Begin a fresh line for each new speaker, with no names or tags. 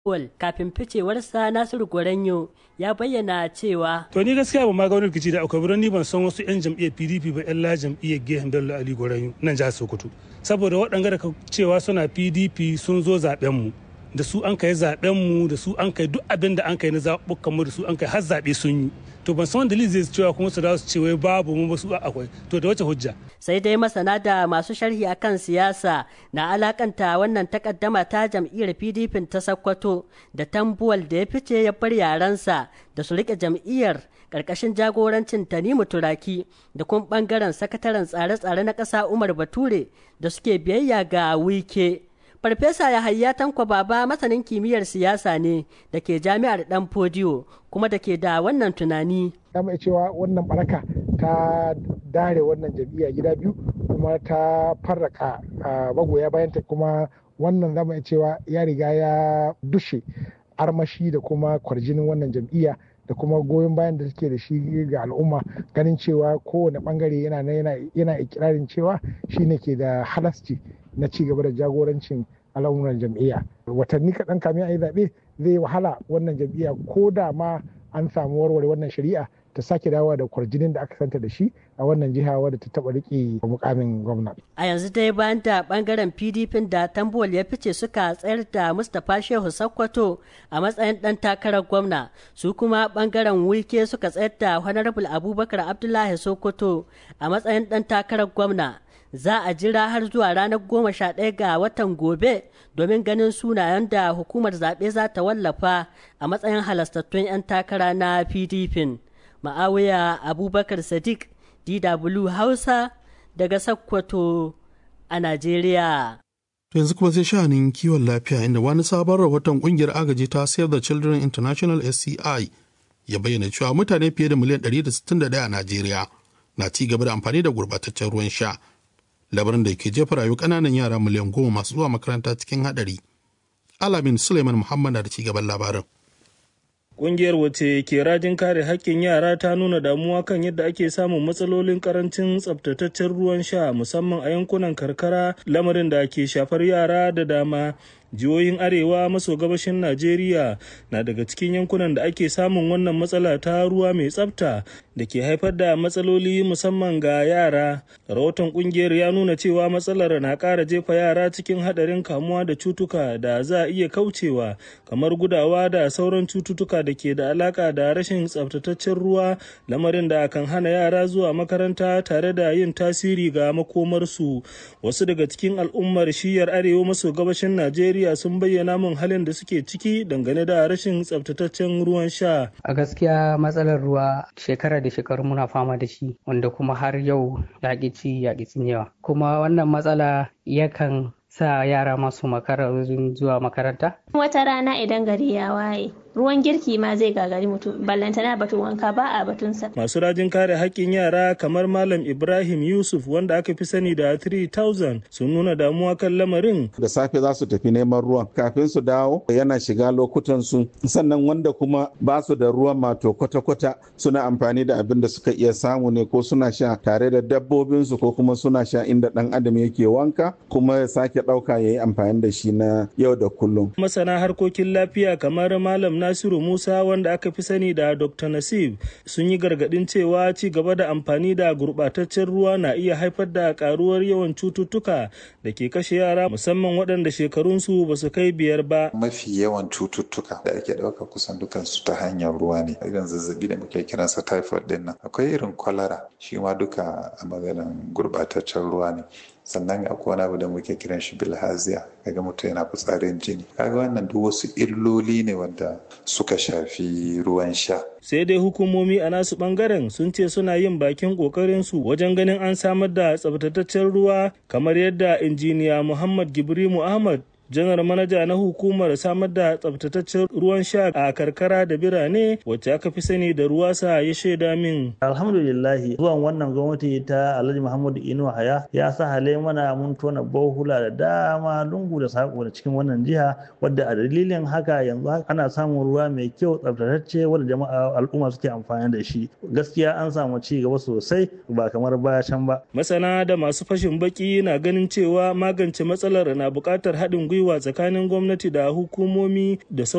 Paul kafin ficewarsa Nasiru Gwaranyo ya bayyana cewa
To ni gaskiya ba ma ga wani rikici da akwai ni ban san wasu 'yan jam'iyyar PDP ba 'yan la jam'iyyar Gehen Bello Ali Gwaranyo nan jihar Sokoto. Saboda waɗanda da cewa suna PDP sun zo zaɓen mu. Da su an kai zaɓen mu da su an kai duk abin da an kai na zaɓuɓɓukan mu da su an kai har zaɓe sun yi. To ban san wanda zai cewa kuma su dawo su ce wai babu mu ba su akwai. To da wace hujja?
sai dai masana da masu sharhi akan siyasa na alakanta wannan takaddama ta jam'iyyar pdp ta sakkwato da tambuwal da ya fice ya bar yaransa da su rike jam'iyyar ƙarƙashin jagorancin tanimu turaki da kuma ɓangaren sakataren tsare-tsare na ƙasa umar bature da suke biyayya ga wike Farfesa Yahaya Tanko Baba masanin kimiyyar siyasa ne da ke jami'ar Dan Fodiyo kuma da ke da wannan tunani.
Ya mai cewa wannan baraka ta dare wannan jam'iyya gida biyu kuma ta farraka magoya bayanta kuma wannan zama cewa ya riga ya dushe armashi da kuma kwarjinin wannan jam'iyya da kuma goyon bayan da suke da shi ga al'umma ganin cewa kowane bangare yana yana ikirarin cewa shine ke da halasci na ci gaba da jagorancin al'amuran jam'iyya watanni kaɗan kamin a yi zaɓe zai wahala wannan jam'iyya ko da ma an samu warware wannan shari'a ta sake dawowa da kwarjinin da aka santa da shi a wannan jiha wadda ta taɓa riƙe mukamin gwamna.
A yanzu dai bayan da ɓangaren PDP da Tambuwal ya fice suka tsayar da Mustapha Shehu Sakkwato a matsayin ɗan takarar gwamna, su kuma ɓangaren Wike suka tsayar da Honorable Abubakar Abdullahi Sokoto a matsayin ɗan takarar gwamna. za a jira har zuwa ranar goma sha ɗaya ga watan gobe domin ganin sunayen da hukumar zaɓe za ta wallafa a matsayin halastattun 'yan takara na pdp ma'awiya abubakar sadiq dw hausa daga sakkwato a najeriya
To yanzu kuma sai sha'anin kiwon lafiya inda wani sabon rahoton kungiyar agaji ta Save the Children International SCI ya bayyana cewa mutane fiye da miliyan 161 a Najeriya na ci gaba da amfani da gurbataccen ruwan sha labarin da ke jefa rayu ƙananan yara miliyan goma masu zuwa makaranta cikin haɗari. Alamin Suleiman Muhammad da ci gaban labarin.
Ƙungiyar wace ke rajin kare haƙƙin yara ta nuna damuwa kan yadda ake samun matsalolin karancin tsabtataccen ruwan sha musamman a yankunan karkara lamarin da ke shafar yara da dama. jihohin arewa maso gabashin najeriya na daga cikin yankunan da ake samun wannan matsala ta ruwa mai tsafta da ke haifar da matsaloli musamman ga yara rahoton kungiyar ya nuna cewa matsalar na ƙara jefa yara cikin haɗarin kamuwa da cutuka da za a iya kaucewa kamar gudawa da sauran cututtuka da ke da alaƙa da rashin tsaftataccen ruwa lamarin da kan hana yara zuwa makaranta tare da yin tasiri ga makomarsu wasu daga cikin al'ummar shiyar arewa maso gabashin najeriya Najeriya sun bayyana min halin da suke ciki dangane da rashin tsabtataccen ruwan sha.
A gaskiya matsalar ruwa shekara da shekaru muna fama da shi wanda kuma har yau yaƙi ci yaƙi cinyewa. Kuma wannan matsala yakan sa yara masu makara zuwa makaranta?
Wata rana idan gari ya waye, ruwan girki ma zai gagari mutum, ballantana batun wanka ba a batunsa.
Masu rajin kare haƙƙin yara kamar Malam Ibrahim Yusuf wanda aka fi sani da 3000 sun nuna damuwa kan lamarin.
Da safe za su tafi neman ruwan kafin su dawo yana shiga lokutan su sannan wanda kuma ba su da ruwan mato kwata-kwata suna amfani da abin da suka iya samu ne ko suna sha tare da dabbobinsu ko kuma suna sha inda ɗan adam yake wanka kuma ya sake ɗauka ya yi amfani da shi na yau da kullum.
Masana harkokin lafiya kamar Malam Nasiru Musa wanda aka fi sani da Dr. Nasib sun yi gargaɗin cewa ci gaba da amfani da gurɓataccen ruwa na iya haifar da ƙaruwar yawan cututtuka da ke kashe yara musamman waɗanda shekarunsu ba su kai biyar ba.
Mafi yawan cututtuka da ake ɗauka kusan dukansu ta hanyar ruwa ne. Irin zazzabi da muke kiransa typhoid ɗin nan. Akwai irin kwalara shi ma duka a maganin gurɓataccen ruwa ne. sannan akwai wani abu da muke kiran shi bilhaziya kaga mutum yana fitsarin jini kaga wannan duk wasu illoli ne wanda suka shafi ruwan sha
sai dai hukumomi a nasu bangaren sun ce suna yin bakin kokarin su wajen ganin an samar da tsabtataccen ruwa kamar yadda injiniya muhammad gibrimu ahmad janar manaja na hukumar samar da tsabtataccen ruwan sha a karkara da birane wacce aka fi sani da ruwasa ya shaida min.
alhamdulillahi zuwan wannan gwamnati ta alhaji muhammadu inuwa haya ya sa hale mana mun tona bohula da dama lungu da sako da cikin wannan jiha wadda a dalilin haka yanzu ana samun ruwa mai kyau tsabtatacce wadda jama'a al'umma suke amfani da shi gaskiya an samu ci gaba sosai ba kamar baya can ba.
masana da masu fashin baki na ganin cewa magance matsalar na buƙatar haɗin gwiwa gwiwa tsakanin gwamnati da hukumomi da